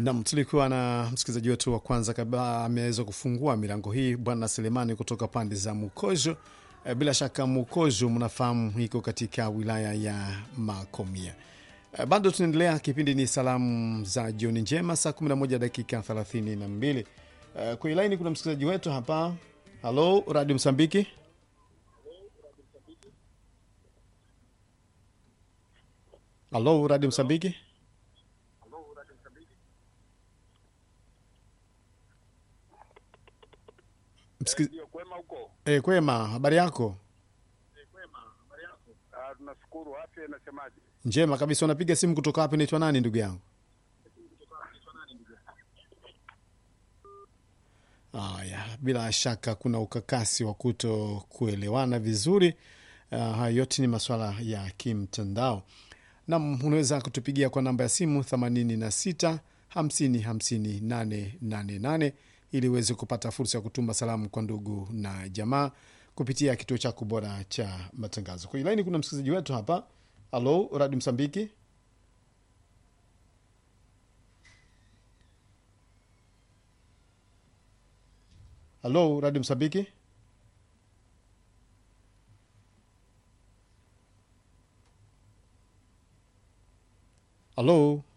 Nam, tulikuwa na msikilizaji wetu wa kwanza kabla ameweza kufungua milango hii, Bwana Selemani kutoka pande za Mukojo. E, bila shaka Mukojo mnafahamu iko katika wilaya ya Makomia. E, bado tunaendelea, kipindi ni salamu za jioni njema, saa 11 dakika 32. E, kwenye laini kuna msikilizaji wetu hapa. Halo, Radio Msambiki. Halo, Radio Msambiki. Msiki... Ndio kwema huko. E, kwema, habari yako? Ah, tunashukuru. Afya inasemaje? Njema kabisa. Unapiga simu kutoka wapi? Naitwa nani ndugu yangu? Haya, bila shaka kuna ukakasi wa kuto kuelewana vizuri. Uh, haya yote ni masuala ya kimtandao. Nam, unaweza kutupigia kwa namba ya simu 86 50 50 888 ili uweze kupata fursa ya kutuma salamu kwa ndugu na jamaa kupitia kituo chako bora cha matangazo. Kwenye laini kuna msikilizaji wetu hapa. Halo, Radio Msambiki. Halo, Radio Msambiki. Halo.